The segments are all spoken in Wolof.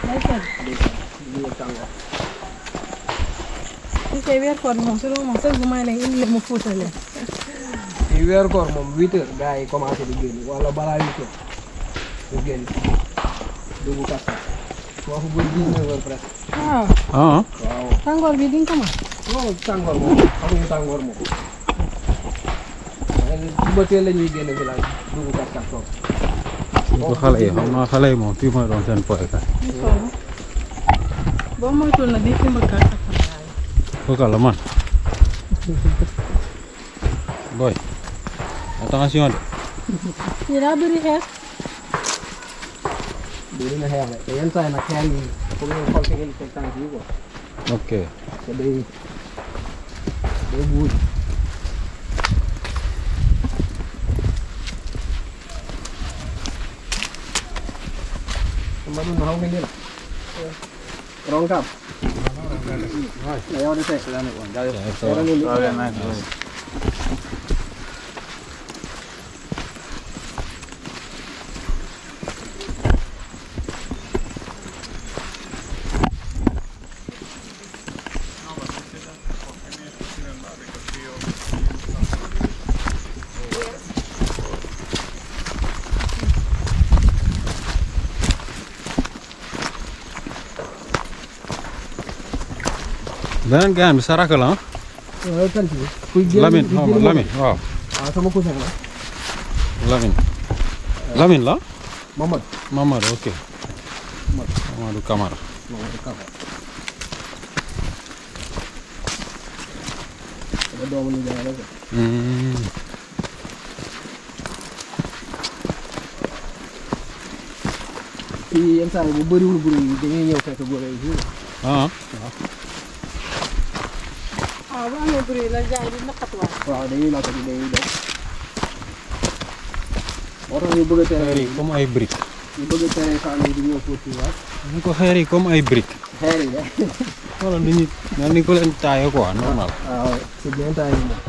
day sedd lii la tàngoor li koy weer koor moom su loolu moom sëñ bu may leen indi leen mu fuutal leen ci weeru koor moom huit heures gars yi commencé di génn wala balaa huit heures ñu génn dugg kasta foofu bu dix-neuf heures presque waaw ah waaw tàngoor bi di nga ko mën non tàngoor moom xamuñu tàngoor moom waaye suba teel la ñuy génn village dugg kasta toog ko xale yi xam naa xale yi moom fii mooy doon seen poykaay ñu sonn boo moytuwul nag di fi mbëkkaat ak xam fooka la man boy attention de yi daa bëri xeer dina na xeex rek te yenn saa yi nag xeer yi pour ngeen xool fi ngeen teg tànk yi quoi ok te day day buuj Mbaɗum no hawke ndila ronkam na yawde te beneen gaan bi saraka la ah tanti kuy génn Lamine di xaw ma génn Lamine waaw ah sama cousin la Lamine Lamine la Mamadou Mamadou ok Mamadou Camara Mamadou Kaba sama doomu nijaay la quoi Hmm, fii yenn saa yi bu bëriwul bruit yi dañuy ñëw fekk góor yi fii ah waaw bu amee bruit la jaay di naqatuwaat waaw dañuy lakk di dañuy def moo tax ñu bëgg a tere xeer yi comme ay briques ñu bëgg a tere femme yi di ñëw fóot fii waat ñu ko xeer yi comme ay briques xeer yi de wala ni ñu mel ni ko leen taaye quoi normal waaw c'est bien taillé moom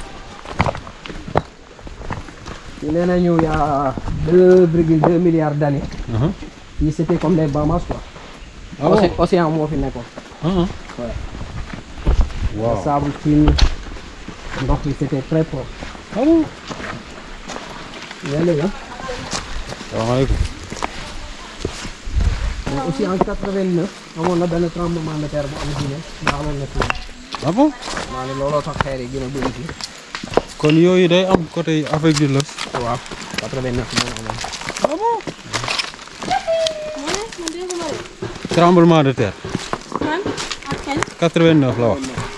fii nee nañu y a deux virgule deux milliards d'années ah fii c'était comme les Bahamas quoi ah bon Océ- océan moo fi nekkoon ah Ouais. waaw le sable fine ndox bi c'était très propre ah bon yaa léegi salaamaaleykum mais aussi en 89 amoon na benn tremblement de terre bu am Guinée daa amoon na fii ah bon maa ne looloo tax xeer yi gën a bëri fii kon yooyu day am côté Afrique du l'Ouest waaw 89 moom amoon ah bon mu ne man dégguma de tremblement de terre man ak kañ 89 la wax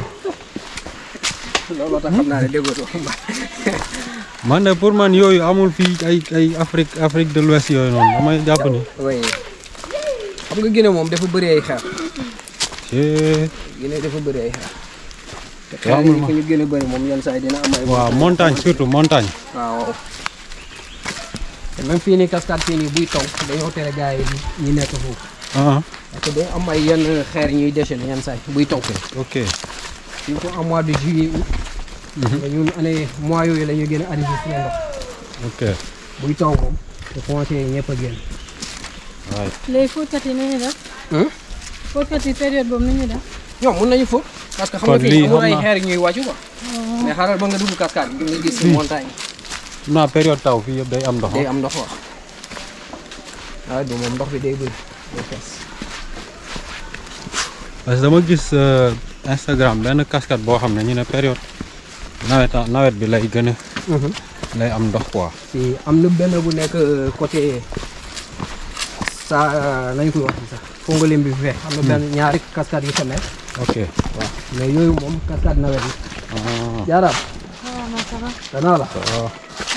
looloo tax xam naa ne déggoo man de pour man yooyu amul fii ay ay Afrique Afrique de l'Ouest yooyu noonu damay jàpp ni oui xam nga Guinée moom dafa bëri ay xeer c'est Guinée dafa bëri ay xeer te Waaw, xeer yi ma- fu ñu gën a bëri moom yenn saa yi dina am ay waaw montagne surtout montagne waaw te même fii nii cascade fii nii buy taw dañoo tere gars yi ñi nekk foofu ah parce que day am ay yenn xeer ñuy déchaîner yenn saa yi buy taw ok fii ko en mois de juillet août mais ñun année mois yooyu la ñuy gën a enregistré ndox ok buy taw moom te commencé ñëpp a génn waay léegi fóotkat yi ni ñuy def Hmm? fóotkat yi période boobu ni ñuy def ñoom mun nañu fóot parce que xam Kon nga lii fii amul xam ay naa- xeer ñuy wàccu quoi mais xaaral ba nga dugg cascade bi nga gis montagne xam naa période taw fii yëpp day am ndox day am ndox wax waaye du moom ndox bi day bëri day fees parce que dama gis euh, Instagram benn cascade boo xam ne ñu ne période nawet nawet bi lay gën a lay am ndox quoi fii am na benn bu nekk euh, côté sa nañ koy wax sax Fongolim bi fi am na benn ñaari cascade yu fa nekk ok waaw mais yooyu moom cascade nawet yi ah jaaraam waaw man ça va danaa la waaw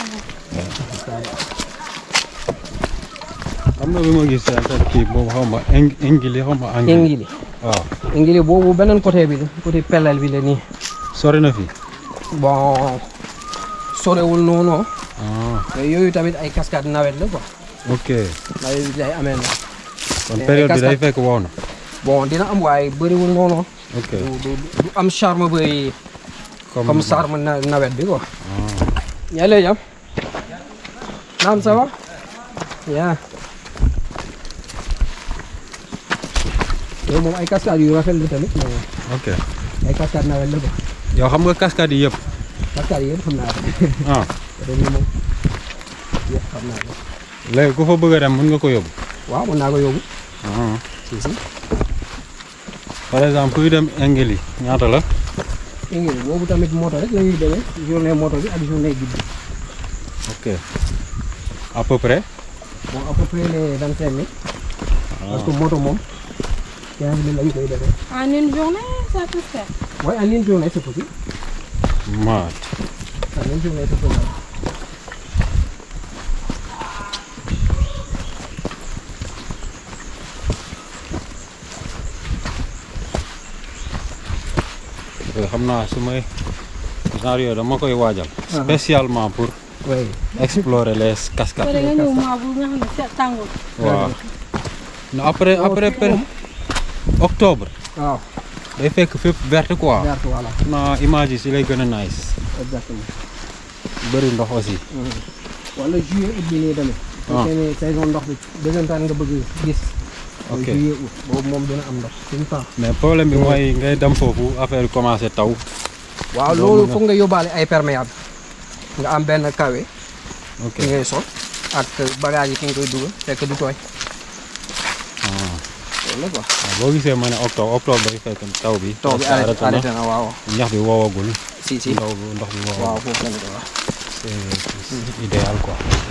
am na bi ma gis affaire kii boobu xaw ma ing ingili xaw ma anglais ingili waaw ingili boobu beneen côté bi la côté pellel bi la nii sori na fii bon sorewul noonu ah mais yooyu tamit ay cascade nawet la quoi ok nawet bi day amee na kon Mais période bi day cascade- fekk wow na bon dina am waaye bëriwul noonu ok du du du am charme bëri comme charme na- nawet bi quoi ah yaa lay jam naam ça va yaa yow moom ay cascade yu rafet la tamit mais ok ay cascade nawet la ko yow xam nga cascade yi yëpp cascade yi yëpp xam naa ko ah ren yi moom yëpp xam naa ko léegi ku fa bëgg a dem mën nga ko yóbbu waaw mën naa ko yóbbu ah si si par exemple kuy dem Engeli ñaata la ngi boobu tamit moto rek la ñuy demee journée moto bi ak journée guddi ok à peu près bon à peu près les vingt cinq mille parce que moto moom quinze mille lañ koy defee En une journée, ça peut se faire. waaye en une journée c'est possible maat en une journée c'est possible yooyu xam naa su may genre yooyu dama koy waajal spécialement pour oui explorer les cascades Pare nga ñëw maa bu nga xam ne seet tàngoor. waaw non après après per- octobre waaw day fekk fépp verte quoi vert voilà na image yi si lay gën a nice exactement bëri ndox aussi wala juillet août bi nii tamit Ah. fekkee ne saison ndox bi dëggantaan nga bëgg gis Ok. juillet août boobu moom dina am ndox tout le temps mais problème bi mooy ngay dem foofu affaire yi commencé taw waaw Doo loolu mën a- foog nga yóbbaale ay perméable nga am benn kawe ok ki ngay sol ak bagage yi ki nga koy dugal fekk du tooy ah. loolu la quoi waaw boo gisee ma ne octobre octobre day fekk taw bi taw bi presque arrêté na. arrêté na waaw ñax bi woowagul si si ndaw bi ndox bi waaw woowagul foofu la ñu ko wax c'est c'est idéal quoi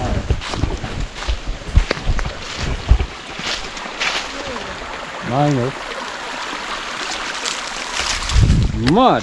maa ngi ñëw mad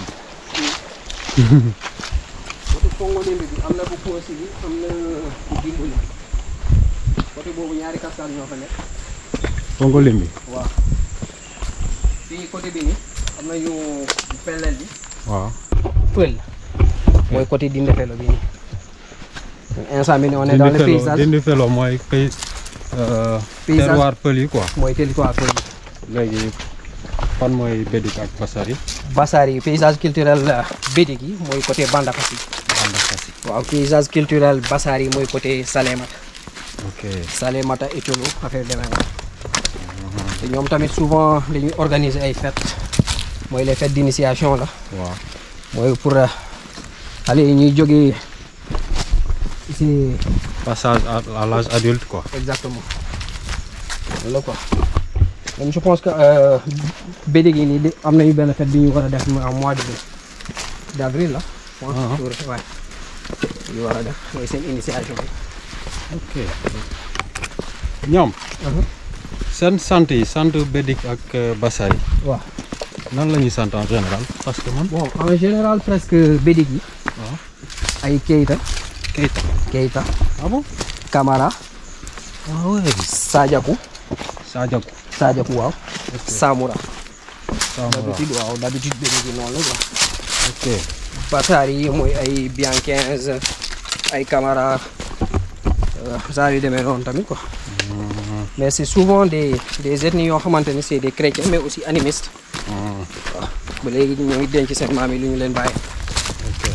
côté Fongolimbi bi am na bu Kossy bi am na bu Dimbali côté boobu ñaari cascade ñoo fa nekk fongo limbi waaw fii côté bi ni am nañu pellel bi waaw pël mooy côté Dindefelo bi nii instant bi ni on est dans dindi le felo paysage dindi felo mooy pays euh, Paysage. terroir pël yi quoi mooy territoire pël bi léegi fan mooy Bédik ak Bassari Bassari paysage culturel Bédik yi mooy côté Bandafassi ànd ak Fassi waaw paysage culturel Bassari mooy côté Salémata ok Salémata Ethiolo affaire demee noonu te ñoom tamit souvent dañuy organiser ay fêtes mooy les fêtes d'initiation la waaw mooy pour euh, xale yi ñuy jógee ici passage à, à l'âge adulte quoi exactement loolu la quoi même je pense que euh, Bédik yi nii di am nañu benn fête bi ñu war a def en mois de d'avril la je pense Ah. pour ouais ñu war a def mooy seen initiation bi ok ñoom seen sant yi sant Bédik ak euh, Bassari waaw nan la ñuy sant en général parce que man bon en général presque Bédik yi waaw ay Keita Keita Keita ah bon Camara ah ouais Sadiakou Sadiakou Sadiakou waaw ok Samoura Samora d'habitude waaw d'habitude Bédik yi noonu la quoi ok Bassari yi mooy ay bien 15 ay Camara saa yu demee noonu tamit quoi Mhm. mais c'est souvent des des ethnies yoo xamante ne c'est des chrétiens mais aussi animistes Mhm. ba léegi ñu ngi denc seen maam yi lu ñu leen bàyyi ok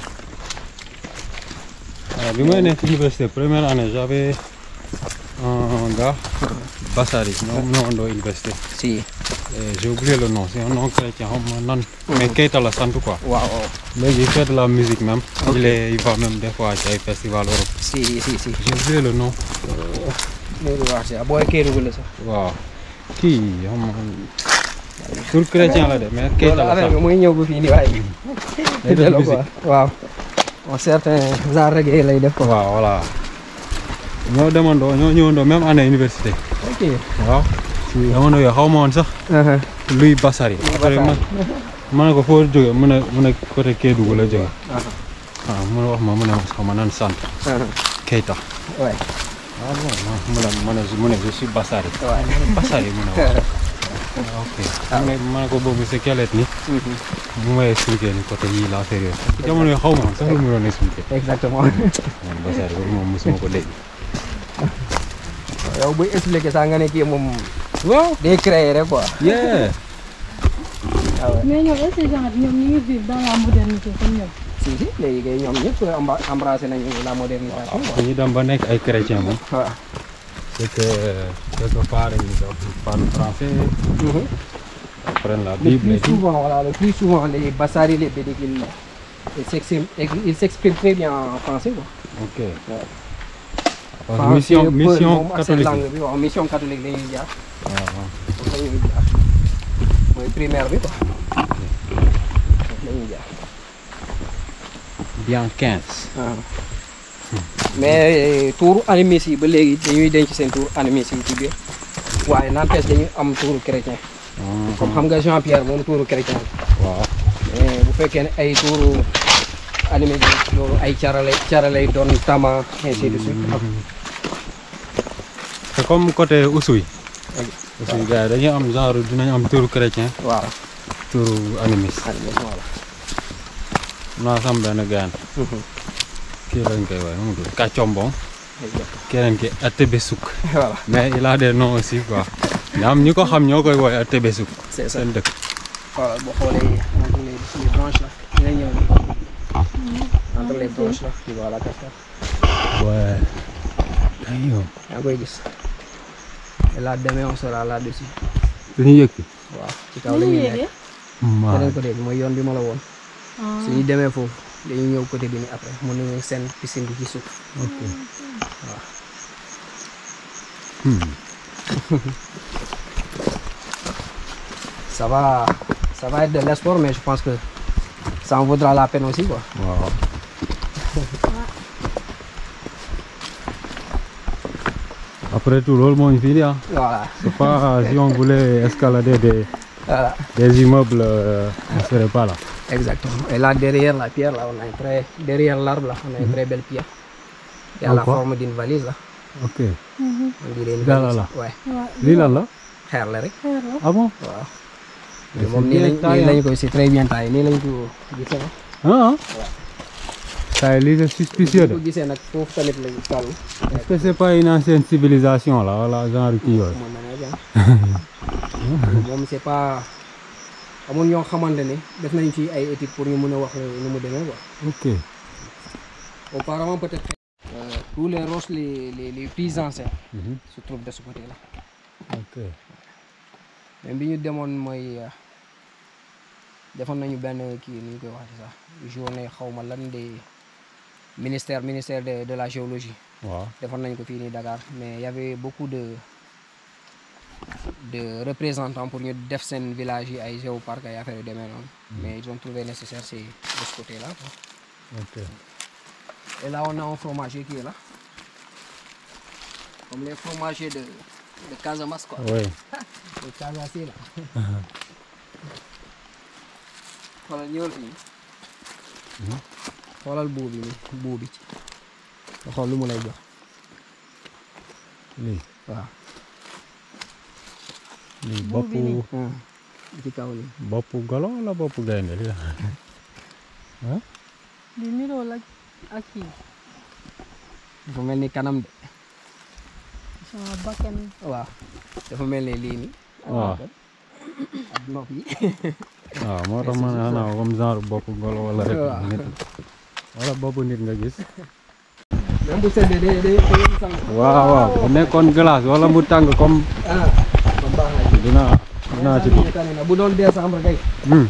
waaw bi may nekk université première année j'avais un gars Bassari ñoom ñoo andoo université si Et j'ai oublié le nom c'est un nom chrétien xam ma nan mais Keita la sant quoi waaw waaw léegi il fait de la musique même Ok. il est il va même des fois ci ay festival Europe si si si j'ai oublié le nom loolu wax si booy Kédougou la sax waaw kii xam nga tur chrétien la de mais Keita loolu la affaire bi sant muy ñëw ba fii nii waaye day def delloo musique quoi waaw bon certain genre reggae lay def quoi waaw voilà ñoo demandoo ñoo ñëwandoo même année université ok waaw jamono yooyu xaw ma woon sax Uh-huh. luy Bassari après ma ma ne ko foo jógee mu ne mu ne côté Kédougou la jógee waaw mu ne wax ma mu ne ma xaw ma nan sant Uh-huh. Keita ouais ah bon mu ne ma ne mu ne je suis Bassari ouais Bassari mu ne waaw ah, ok mu ne ma ne ko boobu c'est quelle ethnie Mhm. mu may expliqué ni côté yii la affaire yooyu jamono yooyu xaw ma woon sax lu mu doon expliqué exactement man Bassari boobu moom mosuma ko dégg yow buy expliquer sax nga ne kii moom waaw day créer rek quoi yeah ah ouais Mais ñoom est-ce que genre ñoom ñu ngi vivre dans la modernité comme ñoom. si si léegi kay ñoom ñëpp emba- embrassé nañu la modernisation quoi dañuy dem ba nekk ay chrétien moom waaw c'est que quelque part ils doivent parler français Mhm. apprennent la Le Bible plus et tout. souvent, voilà, le plus souvent, les Bassari, les Bédik, ils ils s'expriment ils s'expriment très bien en français. Quoi. ok Ouais. parce que Français, mission Peul, mission moom ak seen catholique langue bi waaw mission catholique la ñuy jaar. waaw waaw. foofu la ñuy jaar mooy primaire bi quoi. foofu la ñuy jaar. bien 15 mais tour animiste yi ba léegi dañuy denc seen tour animiste yi ci biir waaye n'empêche dañuy am tour chrétien comme xam nga Jean Pierre moom tour chrétien la waaw mais bu fekkee ne ay tour animiste yi loolu ay caralay caralay doon tama ainsi de suite c'est comme côté Oussouye Oussouye gars yi dañuy am genre dinañ am turu chrétien waaw turu animiste animiste voilà naa sam benn gaan kii lañ koy woowee nu mu tudd Kàccombong keneen ki Atébesuk voilà mais il a des noms aussi quoi ñaam ñi ko xam ñoo koy woowee Atébesuk c'est ça seen dëkk voilà boo xoolee entre les les branches là dina ñëw entre les branches là tu vois la cascade ouais aywa yaa ngi koy gis et là demain on sera là dessus dañuy yëg waaw ci kaw la ñuy nekk maa beneen côté bi mooy yoon bi ma la woon su ñu demee foofu dañuy ñëw côté bi ni après mën nañu seen piscine bi ci suuf ok waaw ça va ça va être de l'espoir mais je pense que ça en vaudra la peine aussi quoi waaw après tout loolu moo ñu fii di ah voilà c'est pas si on voulait escalader des voilà des immeubles euh, on serait pas là exactement et là derrière la pierre là on a une très derrière l'arbre là on a une très belle pierre qui a la Encore forme d'une valise là ok on dirait une Là, là, valise là. ouais lii lan la xeer la rek ah bon waaw Mais moom c'est nii bien lañ taillé, nii lañ koy c'est très bien taillé nii lañ ko gisee ah ah ça lii c'est suspicieux de ko gisee nag foofu tamit lañ toll est-ce que c'est pas une ancienne civilisation là wala genre kii yooyu moom na ne moom c'est pas amul ñoo xamante ne def nañ ci ay études pour ñu mën a wax nu mu demee quoi ok auparavant peut-être euh, tous les roches les les les plus anciens Mhm. se trouvent de ce côté là ok même bi ñu demoon mooy euh, defoon nañu benn kii ni ñu koy waxee sax journée xaw ma lan de ministère ministère de de la géologie waaw defoon nañ ko fii nii Dakar mais y avait beaucoup de de représentants pour ñu def seen village yi ay géoparc ay affaire yu demee noonu mais ils ont trouvé nécessaire c'est de ce côté là quoi. ok et là on a un fromager qui est là comme les fromagers de de Casamance quoi oui de Casamance là xoolal ñëwal fii xoolal buu bi nii buu bi nga xool lu mu lay jox lii waaw lii Buubi boppu nii. ci kaw nii boppu golo wala boppu gaynde lii la di niroo la ak kii dafa mel ni kanam de sama bakkan waaw dafa mel ni lii nii waaw ak nopp yi waaw moo tax ma ne xanaa comme genre boppu golo wala rek Waaw. nit wala boppu nit nga gis même bu seddee day day day sang waaw waaw bu nekkoon glace wala mu tàng comme ah kon baax na ci dinaa dinaa ci dugg tane na bu doon décembre kay Hmm,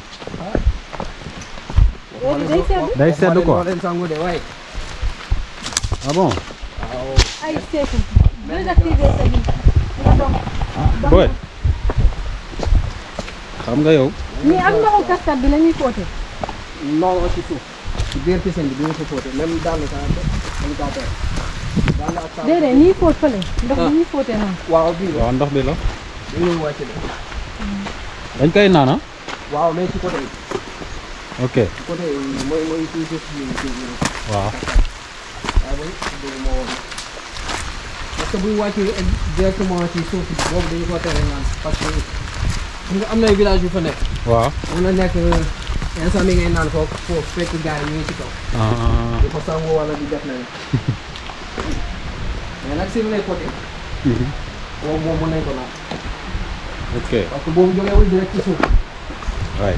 léegi day sedd day sedd quoi moo leen sangu de waaye ah bon waaw ay seetu désactiver sa bi nga dox boy xam nga yow nii ak ndoxu cascade bi la ñuy fóote non ci suuf ci biir piscine bi bi nga ko fóote même daal ka dañ kaa tere daal ak saabu déedéet nii fóot fële ndox bi ñuy fóote noonu waaw bii la waaw ndox bi la dañuy wàcc de dañ koy naan ah waaw mais ci côté yi ok ci côté yi mooy mooy toujours ci ci ci waaw waaw mooy dégg ma woon parce que buy wàccee directement ci suuf si boobu dañu ko tere naan parce que xam nga am na ay village yu fa nekk waaw mun na nekk instant bi ngay naan foofu foofu fekk gars yi ñu ngi ci kaw ah di ko sangu wala di def leneen mais nag sur les côtés mhm. boobu moom mën nañ ko naan ok parce que boobu jógeewul direct ci suuf waay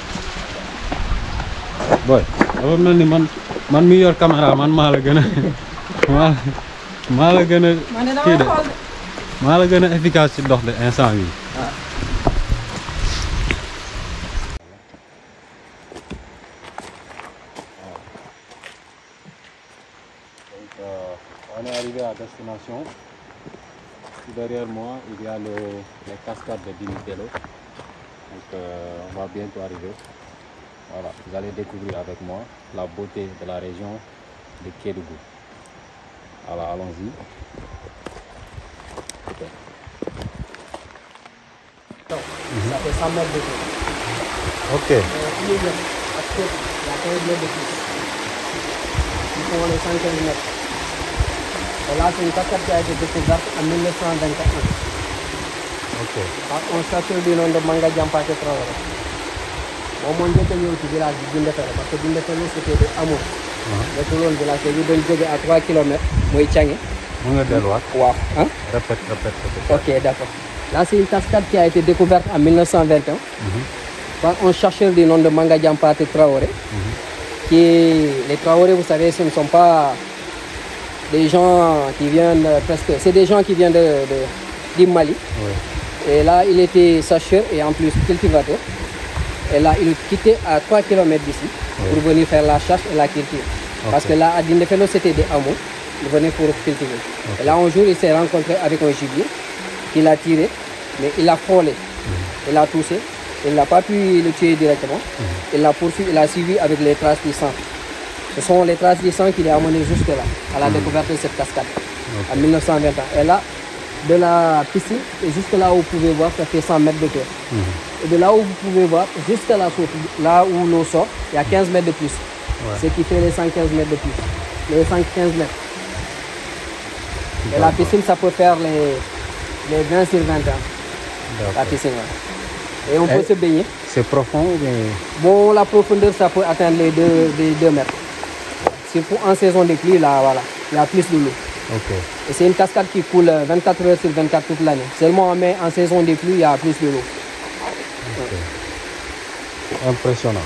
boy dafa mel ni man man mi yor caméra man maa la gën a maa maa la gën a ma ne kii damay de xool de maa la gën a efficace ci dox de instant bi destination. Derrière moi, il y a le, les cascades de Dinitelo. Donc, euh, on va bientôt arriver. Voilà, vous allez découvrir avec moi la beauté de la région de Kédougou. Voilà, allons-y. Super. Ça fait 100 mètres de tour. Ok. Euh, plus de- parce que il y a 15 mètres de plus. Ils font les 115 mètres. Et là, c'est une cascade qui a été découverte en 1921 Ok. par un chercheur du nom de Manga Diampate Traoré. moom moo njëkk a ñëw ci village bi Dindéfélo parce que Dindéfélo c'était des hameaux. nekkul woon village te ñu doon jóge à 3 kilomètres mooy Thiangué. Mën nga delluwaat. waaw ah. Répète, répète, répète. Ok, d'accord. Là, c'est une cascade qui a été découverte en 1921 par un chercheur du nom de Manga Diampate Traoré. Qui, les Traoré, vous savez, ce ne sont pas des gens qui viennent euh, presque. C'est des gens qui viennent de, de, du Mali. Oui. Et là, il était chercheur et en plus cultivateur. Et là, il quittait à 3 km d'ici pour venir faire la chasse et la culture. Parce que là, à Dindéfélo, c'était des hameaux. Il venait pour cultiver. Et là, un jour, il s'est rencontré avec un gibier qu'il a tiré, mais il a frôlé. Il a touché. Il n'a pas pu le tuer directement. Il l'a poursuivi, il a suivi avec les traces du sang. Ce sont les traces du sang qui l'ont amené jusque là, à la découverte de cette cascade, en 1921. Et là, de la piscine, et jusque là où vous pouvez voir, ça fait 100 mètres de hauteur. Et de là où vous pouvez voir, jusqu'à la source, là où l'eau sort, il y a 15 mètres de plus. Ce qui fait les 115 mètres de plus. Les 115 mètres. Et la piscine, ça peut faire les, les 20 sur 21. La D'accord. piscine, ouais. Et on peut Et- se baigner. C'est profond ou bien Bon, la profondeur, ça peut atteindre les 2 les deux mètres. Surtout en saison de pluie, là, voilà. Il y a plus de l'eau. Ok. Et c'est une cascade qui coule euh, 24 heures sur 24 toute l'année. Seulement en mai, en saison de pluie, il y a plus de l'eau. Impressionnant.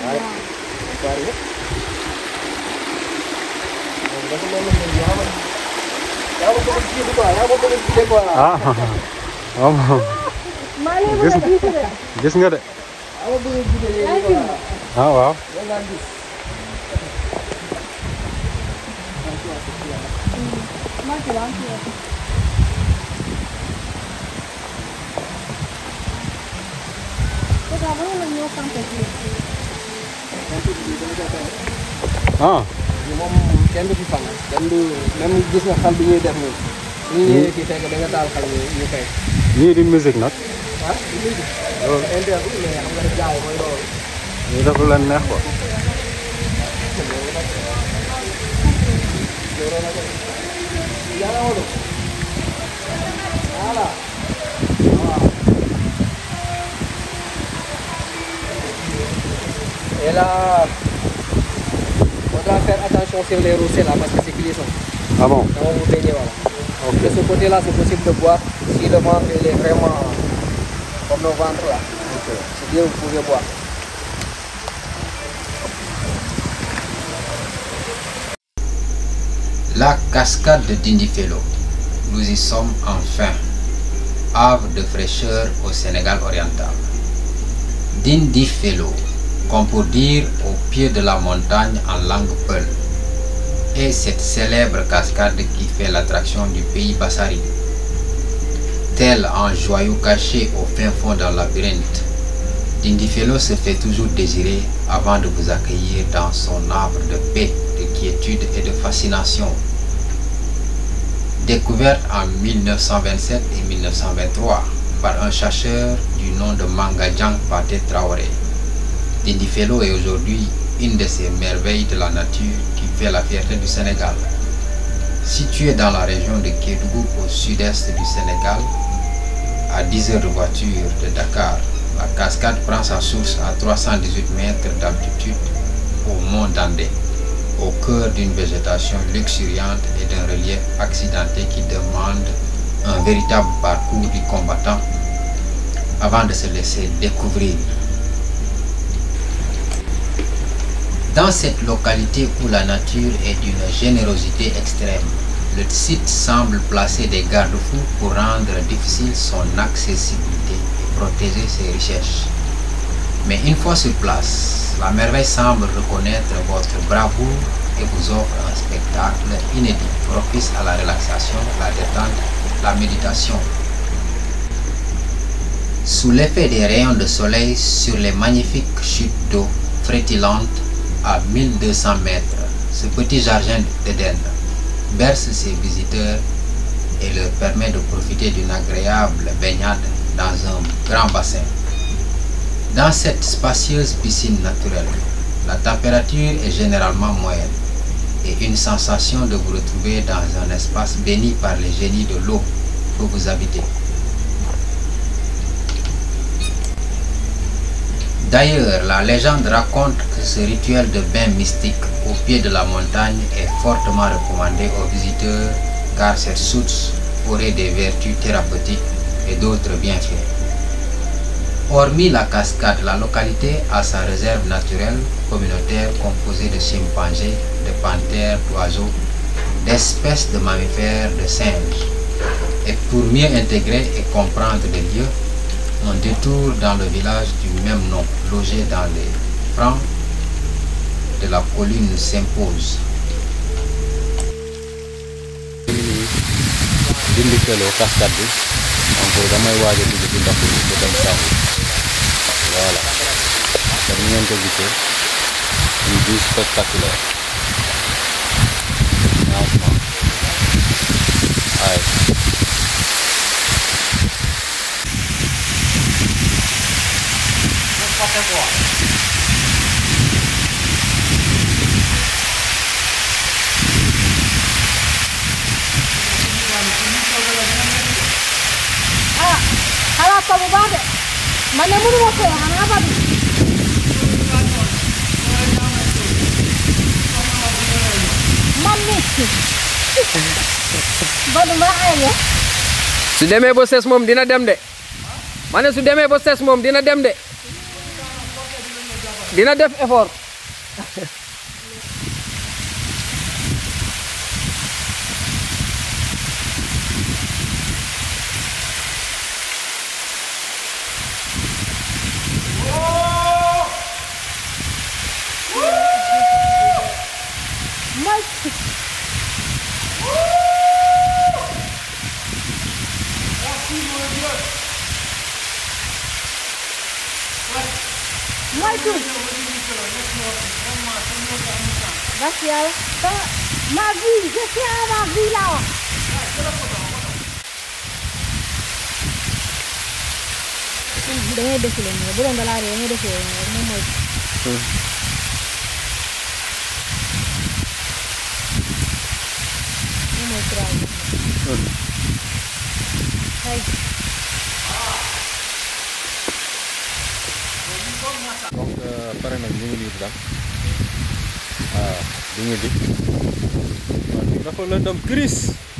Ah, waaw gis gis nga de ah waaw ah moom kenn du fi fan kenn du même gis nga xal bi ñuy def nii ñu ñëwee fii fekk da nga taal xal ñu ñu fay ñii di musique nag ah di léegi loolu interdit mais xam nga jaay mooy loolu ñii dafa leen neex quoi yàlla wolo voilà et là faudra faire attention sur les roussins là parce que c'est glissant ah bon quand vous baignez voilà de ce côté là c'est possible de boire si le ventre il est vraiment comme le ventre là c'est bien vous pouvez boire La cascade de Dindifelo. Nous y sommes enfin. Havre de fraîcheur au Sénégal oriental. Dindifelo, qu'on peut dire au pied de la montagne en langue peul. Et cette célèbre cascade qui fait l'attraction du pays Bassari. Tel un joyau caché au fin fond d'un labyrinthe, Dindifelo se fait toujours désirer avant de vous accueillir dans son arbre de paix, de quiétude et de fascination. Découverte en 1927 et 1923 par un chercheur du nom de Mangadjang Pate Traoré. Dindifelo est aujourd'hui une de ces merveilles de la nature qui fait la fierté du Sénégal. Situé dans la région de Kédougou au sud-est du Sénégal, à 10 heures de voiture de Dakar, la cascade prend sa source à 318 mètres d'altitude au mont Dandé, au cœur d'une végétation luxuriante et d'un relief accidenté qui demande un véritable parcours du combattant avant de se laisser découvrir. Dans cette localité où la nature est d'une générosité extrême, le site semble placer des garde-fous pour rendre difficile son accessibilité et protéger ses richesses. Mais une fois sur place, la merveille semble reconnaître votre bravoure et vous offre un spectacle inédit propice à la relaxation, la détente, la méditation. Sous l'effet des rayons de soleil sur les magnifiques chutes d'eau frétillantes à 1200 mètres, ce petit jardin d'Éden berce ses visiteurs et leur permet de profiter d'une agréable baignade dans un grand bassin. Dans cette spacieuse piscine naturelle, la température est généralement moyenne et une sensation de vous retrouver dans un espace béni par les génies de l'eau que vous habitez. D'ailleurs, la légende raconte que ce rituel de bain mystique au pied de la montagne est fortement recommandé aux visiteurs car cette source aurait des vertus thérapeutiques et d'autres bienfaits. Hormis la cascade, la localité a sa réserve naturelle communautaire composée de chimpanzés, de panthères, d'oiseaux, d'espèces de mammifères, de singes. Et pour mieux intégrer et comprendre les lieux, un détour dans le village du même nom, logé dans les francs de la colline s'impose. dindi felo cascade bi donc damay waaj a dugg ci ndox mi ba dem sangu voilà comme ni ngeen ko gisee une vue spectaculaire franchement waaye ah xalaat ko bu baax de man ne mënu ma fee xanaa ba bi man mi ba du ma ay ya su demee ba ses moom dina dem de ma ne su demee ba ses moom dina dem de dina def effort mooy mooy tuut bas yàlla te ma vie je tiens à ma vie laa wax da ngay defile nii bu doon da laa ree da ngay defile nii rek moom mooy moom mooy trois ay donc pare nañ ñu ngi nii di dem waaw di ñu di waaw fii dafa lëndëm gris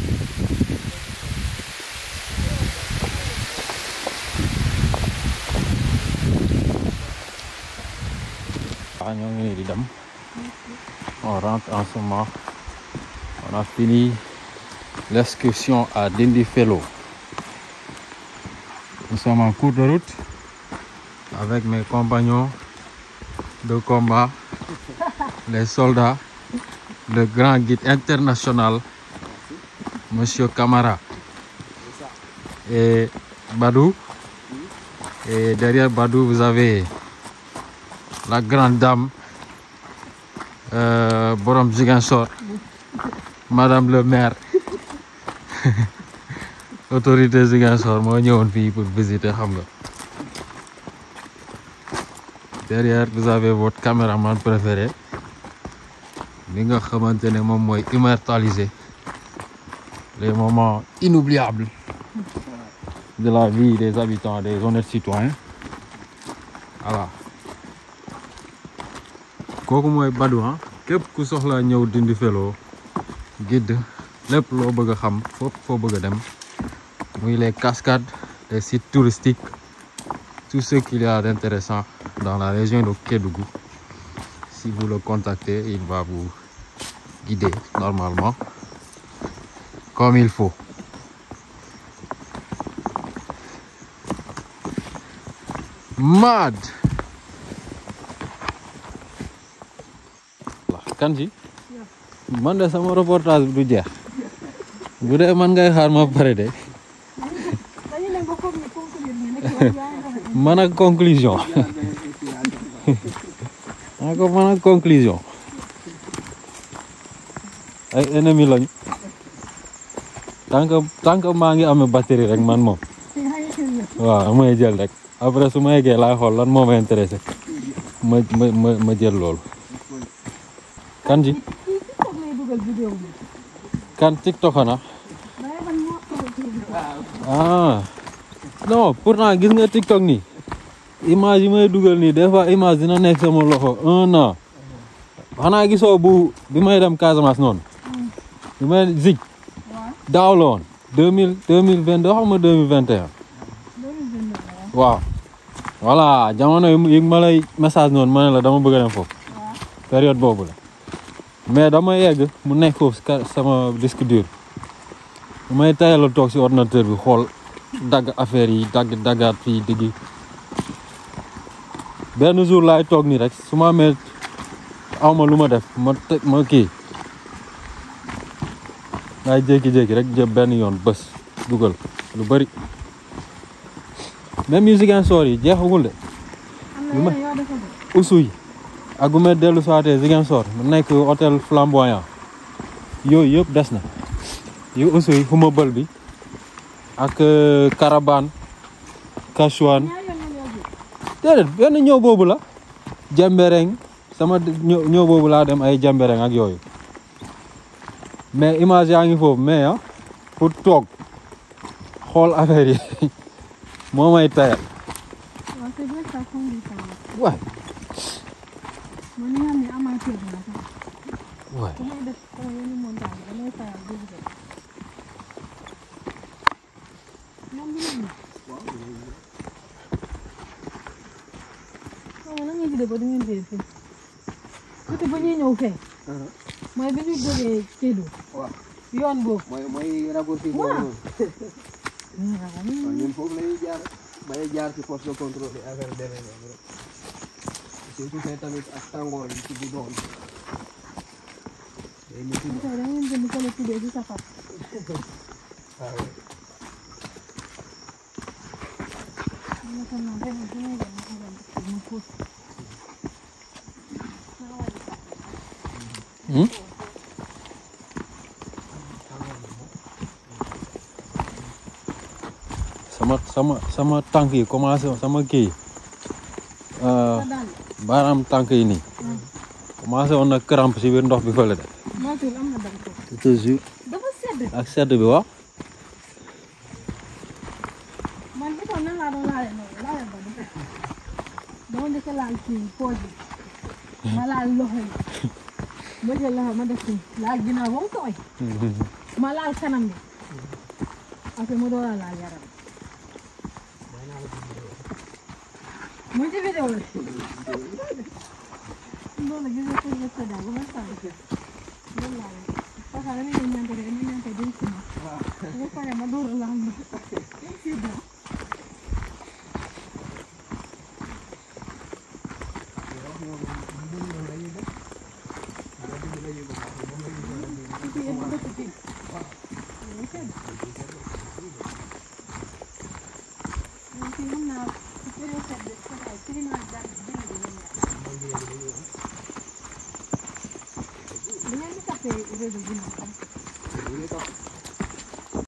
waaw ñoo ngi nii di dem on rentre en ce moment on a fini l'excursion à Dindi Fellow nous sommes en cours de route avec mes compagnons de combat, les soldats, le grand guide international, Monsieur Camara. Et Badou. Et derrière Badou, vous avez la grande dame, euh, Borom Ziguinchor, Madame le maire. Autorité Ziguinchor, moi, ñëwoon fii pour visiter xam nga. derrière vous avez votre caméraman préféré bi nga xamante ne moom mooy immortaliser les moments inoubliables de la vie des habitants des honnêtes citoyens voilà kooku mooy Badou ah képp ku soxla ñëw Dindi Fellow guide lépp loo bëgg a xam foofu foo bëgg a dem muy les cascades les sites touristiques tout ce qu'il y a d'intéressant dans la région de Kédougou. Si vous le contactez, il va vous guider normalement comme il faut. Mad. Kanji. man de sama reportage bi du jeex bu dee man ngay xaar ma pare de dañu ne nga foog ne conclure ni nekk yow yaa ngi doxee. man ak conclusion maa ko man ak conclusion ay ennemi lañu tant que tant que maa ngi amee batterie rek man moom yaa ngi xel yow. waaw may jël rek après su ma yeggee laay xool lan moo ma intéressé ma ma ma ma jël loolu kan ji kii kii foog lay dugal vidéo bi. kan TikTok na waaye man moo xamal tur bi. ah non pourtant gis nga TikTok nii image yi may dugal nii des fois image dina nekk sama loxo un an xanaa gisoo bu bi may dem Casamance noonu bi may zig waaw daaw la woon deux mille deux mille vingt deux xam nga deux mille vingt et un loolu jënd la waaw. waaw voilà jamono yi yi ma lay message noonu ma ne la dama bëgg a dem foofu waaw période boobu la mais dama yegg mu nekk foofu si ka- sama disque dur may tayal a toog si ordinateur bi xool dagg affaire yi dagg daggaat fii diggi benn jour laay toog nii rek su ma amee aw ma lu ma def ma te ma kii laay jékki-jékki rek jël benn yoon bés dugal lu bëri même musique insoor yi jeexagul de am na yeneen yoo defagul. usu yi ak bu may dellu soité Ziguinchor mu nekk hôtel flamboyant yooyu yëpp des na yu usu yi xuma bël bi ak euh, Carabane Kachouane ñaar yoon nga ñëw bi. déedéet benn ñëw boobu la Jambereng sama d- ñëw ñëw boobu laa dem ay Jambereng ak yooyu mais image yaa ngi foofu mais ah pour toog xool affaire yi moo may tayal waaw c'est vrai ça fond du temps. waay man ñi nga xam ne amateur bi la sax. waay bu may def sama yenn montage damay faral di dugal. moom bi ñu xaw ma nan ngeen tuddee ba du ngeen tuddee fii. côté ba ñuy ñëw fee. mooy bi ñu jógee Kédougou. waaw yoon boobu. mooy mooy raccourci boobu Waaw. noonu ñun foofu la ñuy jaar bay jaar ci poste de contrôle yi affaire demee noonu rek surtout fee tamit ak tàngoor yi ci bi doon day métti tey da ngeen jënd fële tuddee ci safar. waaw ma xam naa ren bu may dem ma dem parce que ma fóot. Hmm? sama sama sama tànk yi commencé sama kii yi euh, sa dàll. baaraam tànk yi nii commencé woon na crampe si biir ndox bi fële de moytuwul am na dara foofu. je te jure dafa sedd. ak sedd bi wax man bi toog nan laa doon laale noonu laale ba du fekk. dama njëkk a laal kii pooj bi. ma laal loxo yi. ma jël loxo ma def kii laal ginnaaw ba mu tooy. ma laal kanam bi. après ma door a laal yaram. mu ngi ci vidéo la. loolu gis nga pour nga sëddaal ba ma sànni. loolu laa leen. parce que dañu leen ñante rek ñu ñante duñ si ma. bu paree ma door a laal ma. réseau bi ñu xam.